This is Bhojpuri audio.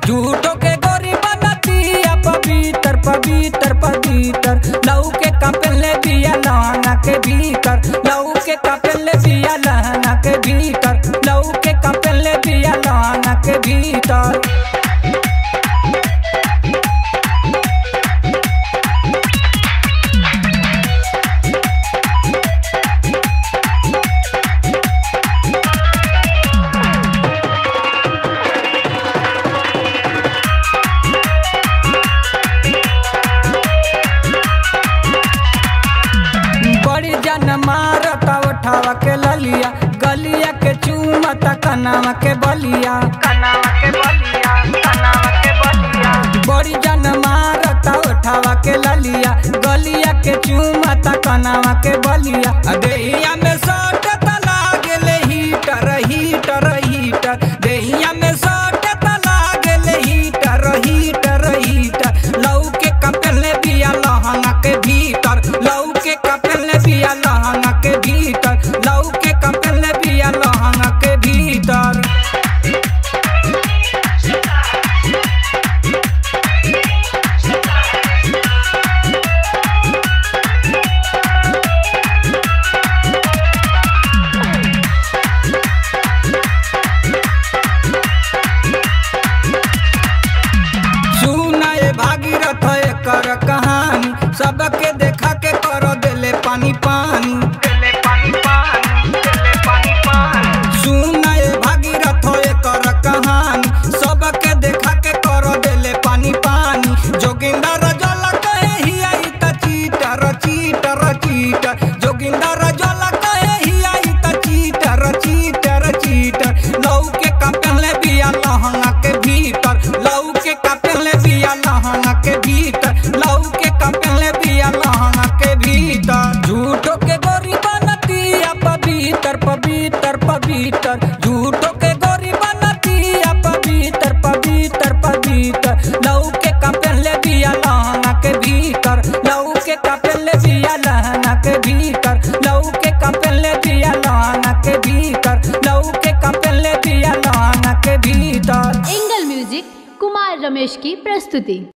झूठो के गोरी बनतिया पवित्र पवित्र पवित्र लऊ के कपले दिया लहंगा के भीतर लऊ के कपले दिया लहंगा के भीतर लऊ के कपले दिया लहंगा के भीतर बड़ी जन मारता उठावा के ललिया गलिया के चूमता कनावा के बलिया कनावा के बलिया कनावा के बलिया बड़ी जन मारता उठावा के ललिया गलिया के चूमता कनावा के बलिया आ देहिया में सट तला गेले हीटर हीटर हीटर देहिया में सट तला गेले हीटर हीटर हीटर लऊ के कपले बिया लहंगा के भीतर लऊ के कपले बिया लहंगा के भीतर लऊ के कपले बिया लहंगा के भीतर सुना ए भागीरथ एकर कहानी सबके देखा के कर देले पानी पानी चले पानी पानी चले पानी पानी सुना ए भागीरथ एकर कहानी सबके देखा के कर देले पानी पानी जोगिंदर जल कहे ही आई त चीटर चीटर चीटर जोगिंदर जल कहे ही आई त चीटर चीटर चीटर लऊ के कपले बिया लहंगा के भीतर लऊ के कपले बिया लहंगा के भीतर लऊ के कपले बिया लहंगा के भीतर झूठो के गोरी बनतिया पवित्र पवित्र पवित्र झूठो के गोरी बनतिया पवित्र पवित्र पवित्र लऊ के कपले बिया लहंगा के भीतर लऊ के कपले बिया लहंगा के भीतर लऊ के कपले बिया लहंगा के भीतर लऊ के कपले बिया लहंगा के भीतर एंगल म्यूजिक कुमार रमेश की प्रस्तुति